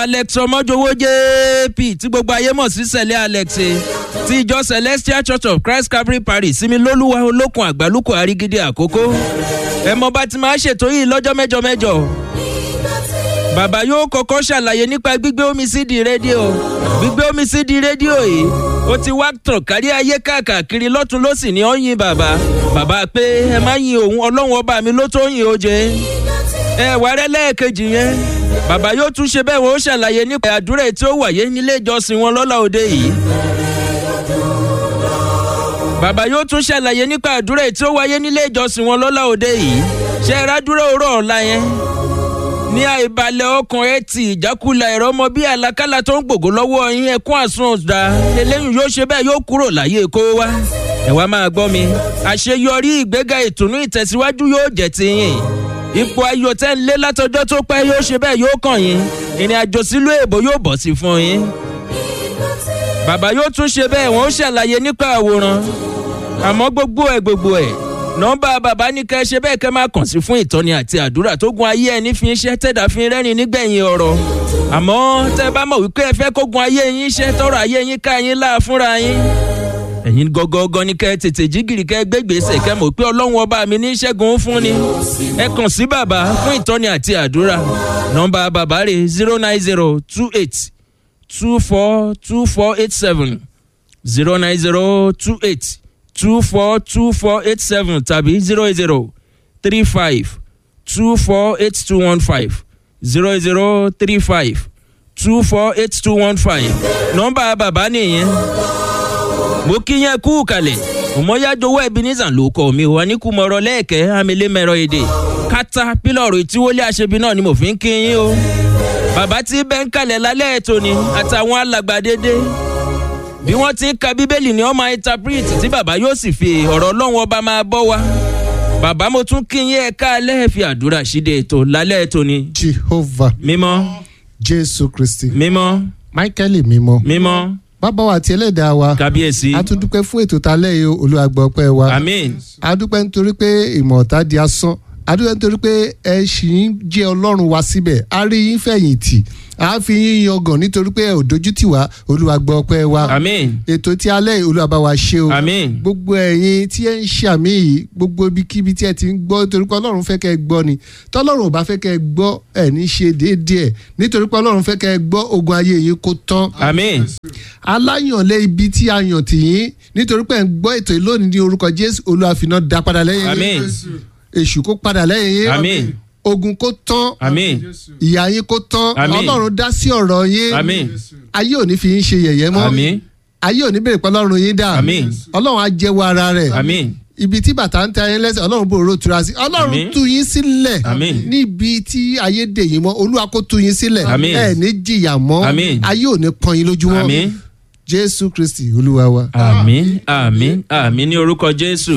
alex ọmọjọwọ jp tí gbogbo ayé mọ̀ sí sẹ̀lẹ̀ alex ti ìjọ celestial church of christ calvary parish sinmi lólúwa olókun àgbálùkù àrígídí àkókò ẹ mọ bá ti máa ṣètò yìí lọ́jọ́ mẹ́jọ mẹ́jọ bàbá yóò kọ́kọ́ ṣàlàyé nípa gbígbé omi sí di rédíò gbígbé omi sí di rédíò yìí ó ti wá tàn kárí ayé káàkiri lọ́tún lọ́sì ní ọ̀yìn bàbá bàbá pé ẹ má yin òun ọlọ́run ọba mi ló tó yin ó jẹ ẹ wà rẹ lẹ́ẹ̀kejì yẹn bàbá yóò tún ṣe bẹ́ẹ̀ wọ́n ó ṣàlàyé nípa àdúrà tí ó wáyé nílé ìjọsìn wọn lọ́la òde yìí bàbá yóò tún ṣàlàyé nípa àdúrà tí ó wáyé nílé ìjọsìn wọn lọ́la òde yìí ṣe é rádúrà òrò ọ̀la yẹn ní àìbalẹ̀ ọkàn ẹ ti ìjákulẹ̀ ẹ̀rọ ọmọ bíi àlákàlà tó ń gbògó lọ́wọ́ yín ẹkún àsun ọ̀dà eléyìí yóò ṣe bẹ́ẹ̀ yóò kúrò láyé kó wá ẹ wá máa gbọ́ mi àṣeyọrí ìgbéga ìtùnú ìtẹ̀síwájú yóò jẹ́ ti yín ipò ayò tẹ́ ń lé látọjọ́ tó pẹ́ yóò ṣe bẹ́ẹ̀ yóò kàn yín ìrìn àjò sílùú èbó yóò bọ̀ sí fún yín bàbá yóò tún ṣe bẹ́ẹ̀ wọ́n ó ṣàlàyé nípa àwòrán àmọ́ gbogbo ẹ̀ gbogbo ẹ̀ nọmba bàbá ní kẹ́ ṣe bẹ́ẹ̀ kẹ́ máa kàn sí fún ìtọ́ni àti àdúrà tó gun ayé ẹni fi ń ṣe tẹ́dà fi ń rẹ́rìn nígbẹ̀yìn ọ̀rọ̀ àmọ́ tẹ́ bá mọ̀ wípé ẹ fẹ́ kó gun ayé yín ṣe tọrọ ayé yín ká yín láà fúnra yín ẹ̀yin gọ́gọ́gọ́ ni kẹ́ tètè jígìrì kẹ́ gbégbèsè kẹ́ mọ̀ pé ọlọ́run ọba mi ní ṣẹ́gun fún ni ẹ kàn sí bàbá fún ìtọ́ni àti àdúrà nọmba bàbá rẹ̀ zero nine zero two eight two four two four eight seven zero nine zero two eight two four two four eight seven tàbí zero zero three five two four eight two one five zero zero three five two four eight two one five nọmba bàbá nìyẹn mo kí yẹn kú kalẹ̀ òmọ́yájọwọ́ ebenezer ló kọ́ mi wà ní kùmọ̀rọ̀ lẹ́ẹ̀kẹ́ amílẹ́mẹ̀rọ èdè kátà pílọ̀rù ìtíwọlé àṣebi náà ni mo fi ń kí yín o bàbá tí bẹ́ẹ̀ ń kalẹ̀ lálẹ́ ètò ni àtàwọn alàgbà dédé bí wọ́n ti ń ka bíbélì ni wọ́n máa interpret tí bàbá yóò sì fi ọ̀rọ̀ ọlọ́run ọba máa bọ́ wa bàbá mo tún kí yín ẹ̀ka alẹ́ fi àdúrà ṣíde ètò lálẹ́ ètò ni. jehovah mímọ́ jésù kristi mímọ́ michael mímọ́ mímọ́ bàbá wa àti ẹlẹ́dàá wa kábíyèsí a tún dúpẹ́ fún ètò talẹ́ yìí olùwàgbọ́ ọpẹ́ wa amen a dúpẹ́ nítorí pé ìmọ̀ ọ̀tá di asán a dúpẹ́ nítorí pé ẹ ṣì ń jẹ́ ọlọ́run wa síbẹ̀ a rí yín fẹ̀yìntì a fi yín yangàn nítorí pé ẹ ò dojú tì wá olùwàgbọ́ ọpẹ́ wa amen ètò tí alẹ́ yìí olúwa bá wa ṣe o amen gbogbo ẹ̀yin tí ẹ ń ṣàmì yìí gbogbo ibikíbi tí ẹ ti ń gbọ́ nítorí pé ọlọ́run fẹ́ kẹ́ ẹ gbọ́ ni tọ́lọ́run ò bá fẹ́ kẹ́ ẹ gbọ́ ẹ̀ ní ṣe déédéé nítorí pé ọlọ́run fẹ́ kẹ́ ẹ gbọ́ ogun ayé yín kó tán amen aláyànlé ibi tí a yàn tì yín nítorí pé ẹ ń gbọ́ ètò yìí lónìí ní orúkọ jésù olúwàfínà dá padà lẹ́yìn amen èṣù kó padà lẹ́yìn yín amen ogun kó tán amen ìyá yín kó tán Àmín. ọlọ́run dá sí ọ̀rọ̀ yín amen ayé ò ní fi yín ṣe yẹ̀yẹ́ mọ́ amen ayé ò ní bèrè pé ọlọ́run yín dà Àmín. ọlọ́run á jẹ́wọ́ ara rẹ̀ amen ibi tí bàtà ń tẹ ayé lẹ́sẹ̀ ọlọ́run bò ró tura sí ọlọ́run Àmín. tú yín sílẹ̀ Àmín. níbi tí ayé dè yín mọ́ olúwa kó tú yín sílẹ̀ Àmín. ẹ̀ ní jìyà mọ́ Àmín. ayé ò ní pọ́n yín lójúmọ́ amen jésù kristi olúwa wa. àmín àmín àmín ní orúkọ jésù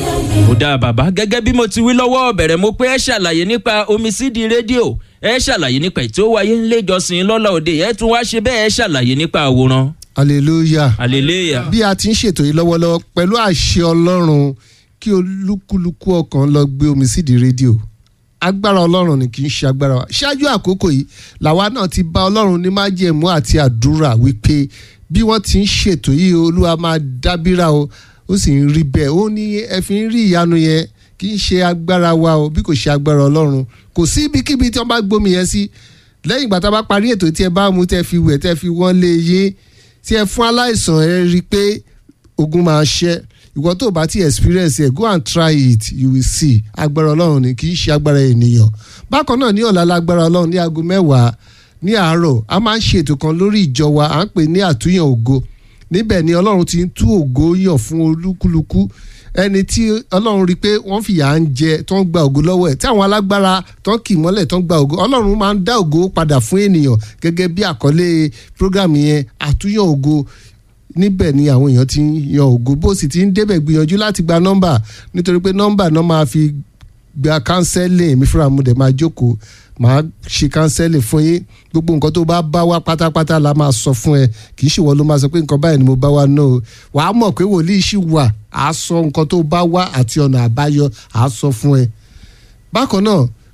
ó dáa bàbá gẹ́gẹ́ bí mo ti wí lọ́wọ́ bẹ̀rẹ̀ mo pé ẹ ṣàlàyé nípa omi sídi rédíò ẹ ṣàlàyé nípa ètò ó wáyé nílé ìjọsìn lọ́la òde ẹ tún wá ṣe bẹ́ẹ̀ ẹ ṣàlàyé nípa àwòrán hallelujah. hallelujah bí a ti ń ṣètò yìí lọ́wọ́lọ́wọ́ pẹ̀lú àṣẹ ọlọ́run kí olúkúlùkù ọkàn lọ gbé omi sídìí rédíò agbára ọlọ́run ni kì í ṣe agbára wa ṣáájú àkókò yìí làwa náà ti bá ọlọ́run ní májẹ̀mú àti àdúrà wípé bí wọ́n ti ń ṣètò yìí olúwa máa dábìrà o ó sì ń rí bẹ́ẹ̀ ó ní ẹ fi ń rí ìyanu yẹn kì í ṣe agbára wa o bí kò ṣe agbára ọlọ́run kò sí ibikíbi tí wọ́n bá gbómi yẹn sí lẹ́yìn ìgbà tá a bá parí ètò tí ẹ bá mú tẹ́ fi wẹ̀ tẹ́ fi wọ́n lé yín tí ẹ fún aláìsàn ẹ rí i pé ogun máa ṣẹ́ ìwọ tó bá ti experience ẹ go and try it you will see agbára ọlọ́run ni kì í ṣe agbára ènìyàn bákan náà ní ọ̀la lágbára ọlọ́run ní aago mẹ́wàá ní àárọ̀ a máa ń ṣe ètò kan lórí ìjọ wa à ń pè ní àtúnyàn ògo níbẹ̀ ni ọlọ́run ti ń tú ògo yàn fún olúkúlùkù ẹni tí ọlọ́run rí i pé wọ́n fìyà ń jẹ tó ń gba ògo lọ́wọ́ ẹ̀ tí àwọn alágbára tó ń kì mọ́lẹ̀ tó ń gba ògo ọlọ́run máa ń dá ògo padà fún ènìyàn gẹ́gẹ́ bí àkọlé program yẹn àtúnyàn ògo níbẹ̀ ni àwọn èèyàn ti ń yan ògo bó sì ti ń débẹ̀ gbìyànjú láti gba nọ́mbà nítorí pé nọ́mbà náà máa fi gba kánsẹ́lì mi fúnra mu dẹ̀ máa jókòó máa ṣe kánsẹ́lì fún yín gbogbo nǹkan tó bá bá wá pátápátá la máa sọ fún ẹ kì í ṣe wọ́n ló máa sọ pé nǹkan báyìí ni mo bá wá náà o wàá mọ̀ pé wòlíì ṣì wà á sọ nǹkan tó bá wá àti ọ̀nà àbáyọ á sọ fún ẹ. bákan náà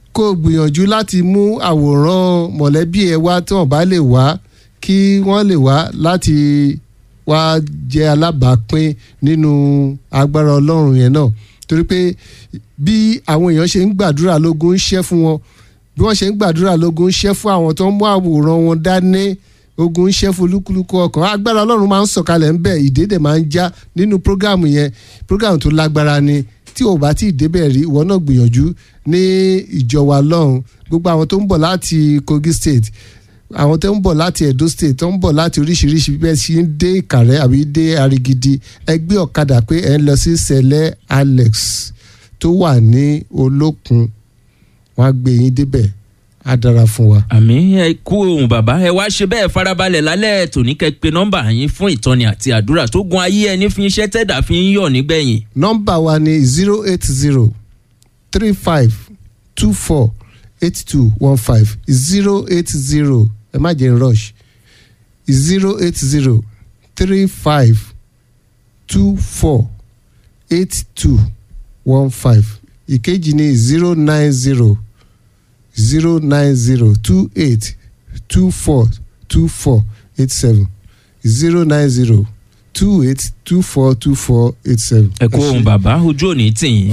kó o gbìyànjú láti mú àwòrán mọ̀lẹ́bí ẹ wá tí wọ́n bá lè wá kí wọ́n lè wá láti wá jẹ́ alábàápín nínú agbára ọlọ́run yẹn náà torí pé bí àwọn èèyàn ṣe ń gbàdúrà lógún ń ṣẹ́ fún wọn bí wọ́n ṣe ń gbàdúrà lógún ń ṣẹ́ fún àwọn tó ń mú àwòrán wọn dání ogun ń ṣẹ́ fún olúkúlùkù ọkàn agbára ọlọ́run máa ń sọ̀kalẹ̀ ń bẹ̀ ìdédè máa ń já nínú prógáàmù yẹn prógáàmù tó lágbára ni tí ò bá tí ì débẹ̀ rí ìwọ náà gbìyànjú ní ìjọba lọ́hùn gbogbo àwọn tó ń bọ̀ láti Kogi State àwọn tó ń bọ̀ láti Edo State tó ń bọ̀ láti oríṣiríṣi bẹ́ẹ̀ sí ń dé Ìkàrẹ́ àbí dé Arigidi ẹ gbé ọ̀kadà pé ẹ ń lọ sí Sẹ̀lẹ̀ Alex tó wà ní Olókun wọ́n á gbé yín débẹ̀ á dára fún wa. àmì ẹ kú ohun bàbá ẹ wá ṣe bẹ́ẹ̀ farabalẹ̀ lálẹ́ tòní kẹ́ pé nọ́mbà yín fún ìtọ́ni àti àdúrà tó gun ayé ẹni fi iṣẹ́ tẹ̀dá fi ń yọ̀ nígbẹ̀yìn. nọ́mbà wa ni zero eight zero three five two four eight two one five zero eight zero ẹ má jẹ́ n rush zero eight zero three five two four eight two one five ìkejì ni zero nine zero zero nine zero two eight two four two four eight seven zero nine zero two eight two four two four eight seven. ẹ kú ohun bàbá ojú òní tì yín.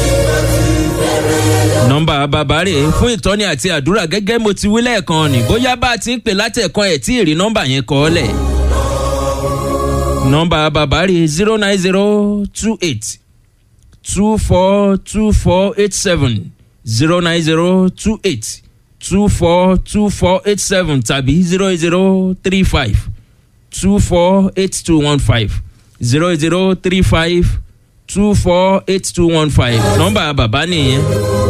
nọ́mbà bàbá rè é fún ìtọ́ni àti àdúrà gẹ́gẹ́ mo ti wí lẹ́ẹ̀kan ni bóyá bá a ti ń pè látẹ̀kan ẹ̀ tí ì rí nọ́mbà yẹn kọ́ ọ́ lẹ̀. nọ́mbà bàbá rè é zero nine zero two eight two four two four eight seven zero nine zero two eight two four two four eight seven tàbí zero zero three five two four eight two one five zero zero three five two four eight two one five nọ́mbà bàbá nìyẹn.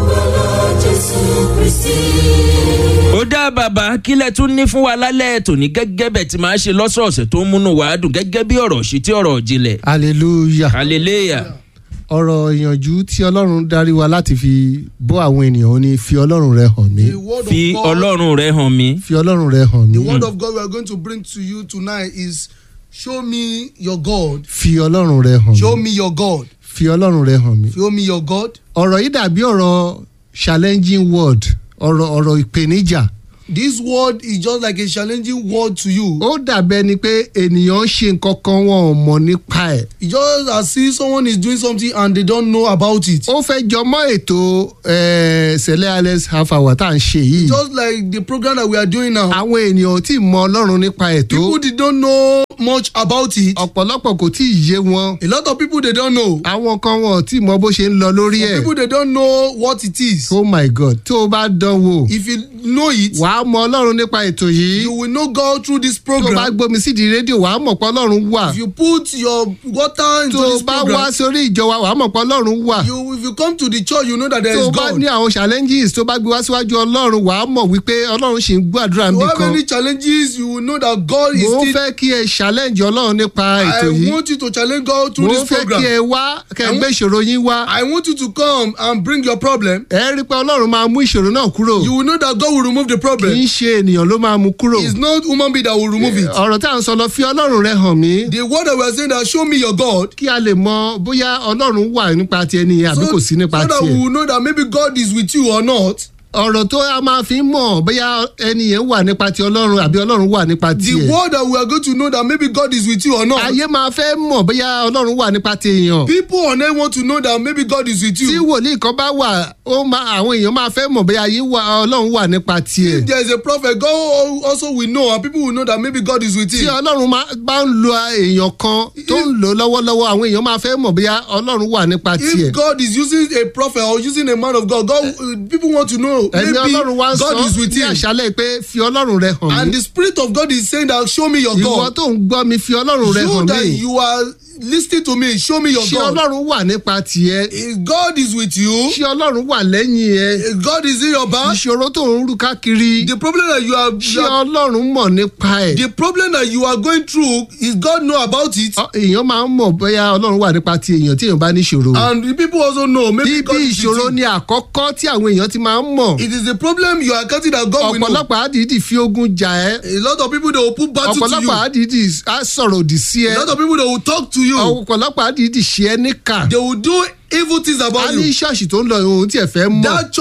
ó dá bàbá kílẹ̀ tún ní fún wa lálẹ́ tòní gẹ́gẹ́ bẹ̀ tí màá ṣe lọ́sọ̀ọ̀sẹ̀ tó ń múnú wa dùn gẹ́gẹ́ bí ọ̀rọ̀ sí tí ọ̀rọ̀ jinlẹ̀. hallelujah. hallelujah. ọ̀rọ̀ ìyànjú tí ọlọ́run darí wa láti fi bọ́ àwọn ènìyàn ó ní fi ọlọ́run rẹ hàn mí The word fi of God, ọlọ́run rẹ hàn mí. fi ọlọ́run rẹ hàn mí the word of God we are going to bring to you tonight is show me your God. fi ọlọ́run rẹ hàn Show mí me your God. fi ọlọ́run rẹ hàn mí. Show me your God. ọ̀rọ̀ yìí dàbí ọ̀rọ̀ challenging word ọ̀rọ̀ ọ̀rọ̀ ìpèníjà This word is just like a challenging word to you. ó dàbí ẹni pé ènìyàn ń ṣe nǹkan kan wọn ò mọ̀ nípa ẹ̀ It's just as if someone is doing something and they don't know about it. ó fẹ́ jọmọ́ ètò eh, sẹ̀lẹ̀ alex half hour tá à ń ṣe yìí Just like the program that we are doing now. àwọn ènìyàn ò tí ì mọ ọlọ́run nípa ètò People they don't know much about it. ọ̀pọ̀lọpọ̀ kò tí ì yé wọn A lot of people they don't know. àwọn kan wọn ò tí ì mọ bó ṣe ń lọ lórí Some ẹ̀ people they don't know what it is. oh my god tó o bá dán wò If you know it, wàá mọ ọlọ́run nípa ètò yìí you will know God through this tó o bá program. gbómi sídìí rédíò wàá mọ̀ pé ọlọ́run wà If you put your water into tó o this bá wá program, sórí ìjọ wa wàá mọ̀ pé ọlọ́run wà you if you come to the church, you know that there tó is o bá God. ní àwọn challenges tó bá gbé wá síwájú ọlọ́run wàá mọ̀ wípé ọlọ́run ṣì ń gbàdúrà You níbì have kan any challenges, you will know that God is mo ń still. fẹ́ kí ẹ challenge ọlọ́run nípa ètò I yìí want you to challenge God mo through ń this fẹ́ kí program. ẹ wá kẹ́ ẹ I gbé want- ìṣòro yín wá I want you to come and bring your problem. ẹ rí i pé ọlọ́run máa mú ìṣòro náà kúrò You will know that God will remove the kì problem. í ṣe ènìyàn ló máa mú kúrò It's not human being that will remove it. ọ̀rọ̀ tá à ń sọ lọ fi ọlọ́run rẹ hàn mí The word that we are saying that show me your God. kí a lè mọ bóyá ọlọ́run wà nípa ti ẹni yẹn àbí kò sí nípa so that tiẹ̀ we will know that maybe God is with you or not. ọ̀rọ̀ tó a máa fi ń mọ̀ bóyá ẹni yẹn wà nípa ti ọlọ́run àbí ọlọ́run wà nípa The tiẹ̀ word that we are going to know that maybe God is with you or not. ayé máa fẹ́ mọ̀ bóyá ọlọ́run wà nípa ti èèyàn People on earth want to know that maybe God is with tí you. wòlíì kan bá wà ó máa àwọn èèyàn máa fẹ́ mọ̀ bóyá ayé wà ọlọ́run wà nípa tiẹ̀ If there is a prophet, God also will know, and people will know that maybe God is with tí him. ọlọ́run máa- bá ń lo èèyàn kan tó ń lò lọ́wọ́lọ́wọ́ àwọn èèyàn máa fẹ́ mọ̀ bóyá ọlọ́run wà nípa tiẹ̀ If God is using a prophet or using a man of God, God uh, people want to know ẹ̀mí maybe ọlọ́run wá ń sọ God is with ní him. àṣálẹ̀ pé fi ọlọ́run rẹ hàn And mí the spirit of God is saying that show me your ìwọ God. tó ń gbọ́ mi fi ọlọ́run rẹ You hàn that mí you are listening to me, show me your ṣé God. ọlọ́run wà nípa tiẹ̀ If God is with you. ṣé ọlọ́run wà lẹ́yìn ẹ If God is in your back. ìṣòro tó ń rú káàkiri The problem that you are, ṣé you are ọlọ́run mọ̀ nípa ẹ̀ the problem that you are going through is God know about it. Ọ- èèyàn máa ń mọ̀ bóyá ọlọ́run wà nípa ti èèyàn tí èèyàn bá ní ìṣòro And the people also know maybe bíbí God is ìṣòro with ni you. àkọ́kọ́ tí àwọn èèyàn ti máa ń mọ̀ It is the problem you are getting that God will know. ọ̀pọ̀lọpọ̀ àdìdì fi ogun jà ẹ́ A lot of people they will put battle to ọ̀pọ̀lọpọ̀ you. àdìdì á sọ̀rọ̀ òdì sí ẹ A lot of people they will talk to you. ọ̀pọ̀lọpọ̀ àdìdì ṣe ẹ́ níkà They will do evil things a about ní you. ṣọ́ọ̀ṣì tó ń lọ ohun tí ẹ fẹ́ mọ̀ That